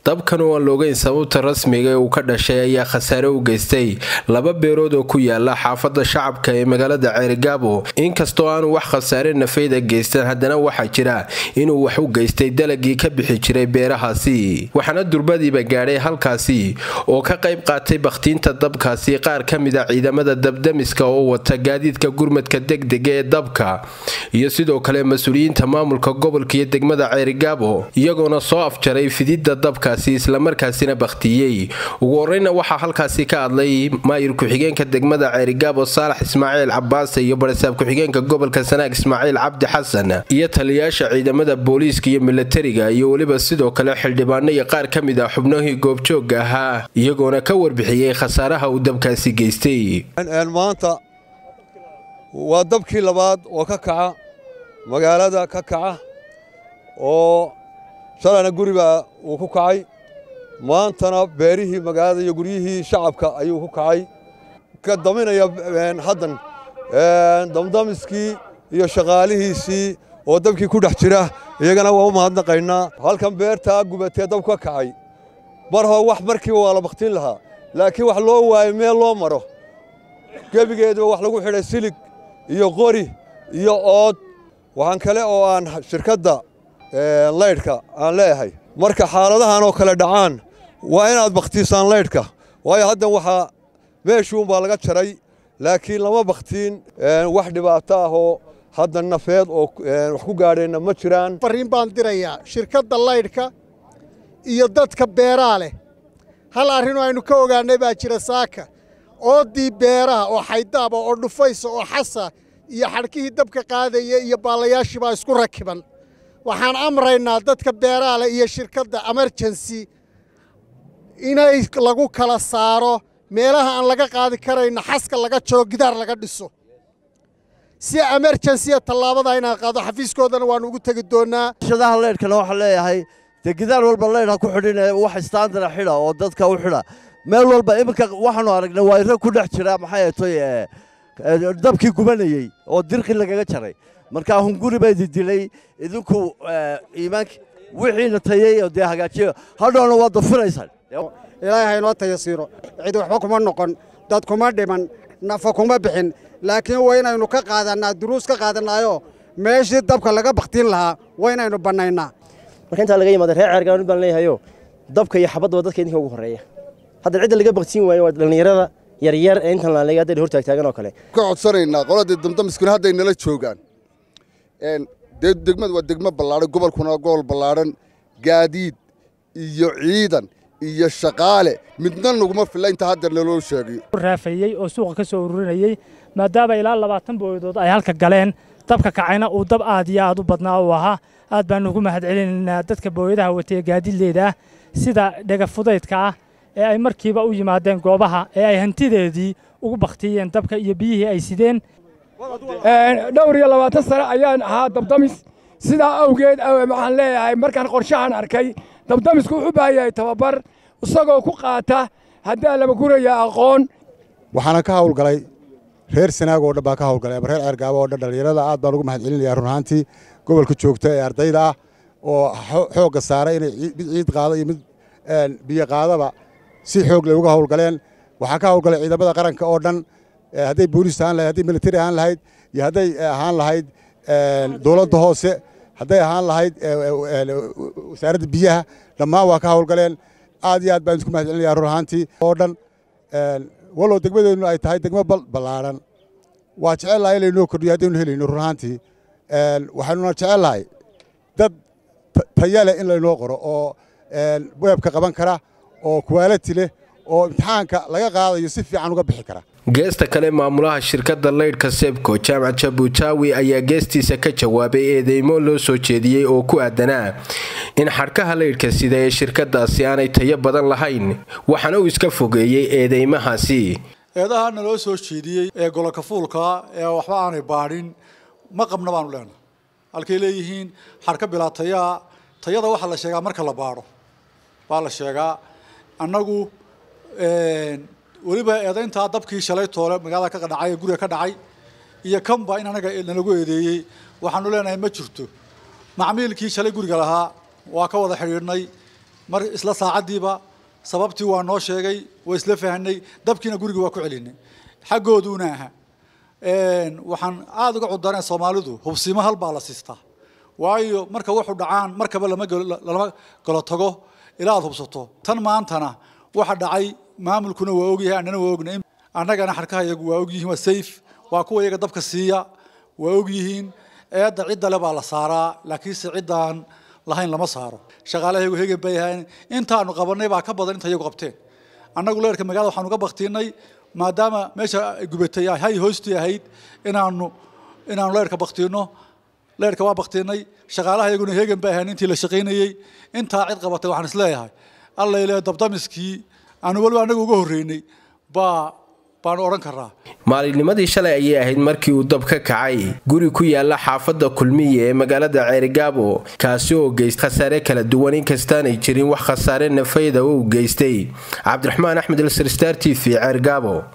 dabkan oo aan loogeyn sababta rasmiga ee uu ka dhashay ayaa khasaare u geystay laba beerood oo ku yaala xaafada shacabka ee magaalada ceerigaabo inkastoo aanu wax khasaare nafayda geystan haddana waxaa jira inuu wax u geystay dalagii ka bixi jiray beerahaasi waxaana durbadiiba gaadhay halkaasi oo ka qayb qaatay bakhtiinta dabkaasi qaar ka mid a ciidamada dabdamiska oo wata gaadiidka gurmadka degdega ee dabka iyo sidoo kale mas-uuliyiinta maamulka gobolka iyo degmada ceerigaabo iyagoona soo afjaray fididda dabkaasi islamarkaasina bakhtiyey ugu horeyna waxaa halkaasi ka hadlay maayir ku-xigeenka degmada ceerigaabo saalax ismaaciil cabaase iyo barisaab ku-xigeenka gobolka sanaag ismaaciil cabdi xasan iyo taliyayaasha ciidamada booliiska iyo milatariga iyo weliba sidoo kale xildhibaano iyo qaar ka mid ah xubnihii goobjoogga ahaa iyagoona ka warbixiyey khasaaraha uu dabkaasi geystay maanta waa dabkii labaad oo ka kaca magaalada ka kaca oo shalayna guribaa uu ku kacay maantana beerihii magaalada iyo guryihii shacabka ayuu ku kacay ka daminaya haddan damdamiskii iyo shaqaalihiisii oo dabkii ku dhex jira iyagana waa u mahadnaqaynaa halkan beertaa gubatee dab ka kacay mar hoo wax markiiba waa la bakhtiin lahaa laakiin wax loo waayo meel loo maro gebigeeduba wax lagu xidhay silig iyo qori iyo ood waxaan kale oo aan shirkadda laydhka aan leeyahay marka xaaladahan oo kale dhacaan waa inaad bakhtiisaan laydhka waayo haddan waxaa meeshuunbaa laga jaray laakiin lama bakhtiin wax dhibaato ah oo hadda nafeed oo wax ku gaadheenna ma jiraan farriin baan dirayaa shirkadda laydhka iyo dadka beeraa leh hal arrinoo aynu ka ogaannay baa jira saaka ooddii beeraha oo xaydaaba oo dhufaysa oo xasa iyo xadhkihii dabka qaadaya iyo baalayaashii baa isku rakiban waxaan amraynaa dadka beeraha leh iyo shirkadda emerjensi inay lagu kala saaro meelaha aan laga qaadi karayna xaska laga jaro gidaar laga dhiso si emerjensiya tallaabada inaan qaado xafiiskoodana waannu ugu tegi doonnaa shadaha leydhkana waxaan leeyahay dee gidaar walba leydh ha ku xidhin wax istaandara xidha oo dadka u xidha meel walba iminka waxaanu aragnay waa iro ku dhex jira maxay atoy dabkii gubanayey oo dirqi lagaga jaray markaa hunguri baa idi dilay idinku iimaanki wixiina tayey oo dee hagaajiyo hadhowna waad dafiraysaan ilaahay haynoo tayasiiro cid waxba kuma noqon dad kuma dhiman nafa kuma bixin laakiin waa inaynu ka qaadannaa duruus ka qaadannaayo meeshii dabka laga bakhtiin lahaa waa inaynu bannaynaa marka intaa laga yimaada reer ceergaan baan leeyahayo dabka iyo xabaddaba dadka idinka ugu horreeya hadda cidda laga baktiin waayo waa dhallinyarada yaryar ee intan laaliga hadday hor taagtaagan oo kale ka codsanaynaa qoladii damdamiskuna hadday nala joogaan dee degmadu waa degmo ballaadhan gobolkuna waa gobol ballaadhan gaadiid iyo ciidan iyo shaqaale midna naguma filla inta haddeer naloo sheegay raafayey oo suuqa ka soo ururinayey maadaama ilaa labaatan booyadood ay halka galeen dabka kacayna uu dab aad iyo aad u badnaa uu ahaa aad baanu ugu mahad celinaynaa dadka booyadaha watee gaadiidleyda ah sida dhagafudaydka ah ee ay markiiba u yimaadeen goobaha ee ay hantideedii ugu bakhtiyeen dabka iyo biyihii ay sideen dhowr iyo labaatan sano ayaan ahaa dabdamis sidaa awgeed waxaan leeyahay markaan qorshahan arkay dabdamisku wuxuu baahan yahay tababar isagoo ku qaata haddaa laba guraya aqoon waxaana ka hawlgalay reer sanaag oo dhan baa ka hawlgalay ama reer ceergaabo oo dhan dhallinyarada aad baan ugu mahad celinayaa run ahaantii gobolka joogta ee ardayda ah oo xoogga saaray inay mid ciid qaado iyo mid biyo qaadaba si xoog leh uga hawlgaleen waxaa ka hawlgalay ciidamada qaranka oo dhan hadday booliis ahaan lahayd hadday militari ahaan lahayd iyo hadday ahaan lahayd dowladda hoose hadday ahaan lahayd wasaaradda biyaha dhammaan waa ka hawlgaleen aad iyo aad baan isku mahad celinayaa run ahaantii oo dhan walow degmadeennu ay tahay degmo ballaadhan waa jecel lahay inaynoo kordhiyo haddaynu helayno run ahaantii waxaynuna jecel lahay dad taya leh in laynoo qoro oo weebka qaban kara oo kuwaalati leh oo imtixaanka laga qaadayo si fiican uga bixi kara geesta kale maamulaha shirkadda laydhka sebko jaamac jabutaawi ayaa geestiisa ka jawaabay eedeymo loo soo jeediyey oo ku aadanaa in xadhkaha laydhka sida ee shirkadaasi aanay tayo badan lahayn waxaana uu iska fogeeyey eedeymahaasi eedaha naloo soo jeediyey ee goloka fuulka ee waxba aanay baadhin ma qabna baanu leenahay halkay leeyihiin xadhka bilaa tayaa tayada waxaa la sheegaa marka la baadho baa la sheegaa annagu weliba eedayntaa dabkii shalay toole magaalada ka dhacay ee guriga ka dhacay iyo kanba in anaga nalagu eedeeyey waxaanu leenahay ma jirto macmiilkii shalay guriga lahaa waa ka wada xidhiidhnay mar isla saacaddiiba sababtii waa noo sheegay waa isla fahanay dabkiina guriga waa ku celinay xaggooduuna aha waxaan aada uga cudanay soomaalidu hubsiimo hal baa la siistaa waayo marka wuxuu dhacaan markaba lama lama galo tago ilaa aad hubsato tan maantana waxa dhacay maamulkuna waa ogyahay annana waa ognay annagana xarkaha iyagu waa ogyihiin waa sayf waa kuwa iyaga dabka siiya waa ogyihiin eedda cidda le baa la saaraa laakiinse ciddaan lahayn lama saaro shaqaalahayagu hegan bay ahayn intaanu qabanay baa ka badan inta iyagu qabteen annagu leerka magaalada waxaanu ka baktiinay maadaama meesha gubatay hay hoostii ahayd inaanu inaanu leerka baktiino leerka waa baktiinay shaqaalaha iyaguna hegan bay ahayn intii la shaqaynayey intaa cid qabatay waxaan isleeyahay alla ile dabdamiskii aanu weliba annaga uga horreynay baa baanu odhan karraa maalinnimadii shalay ayay ahayd markii uu dab ka kacay guri ku yaala xaafadda kulmiya ee magaalada ceerigaabo kaasi oo geystay khasaare kala duwan inkastaanay jirin wax khasaare nafayda uu geystay cabdiraxmaan axmed ilsar star t v ceergaabo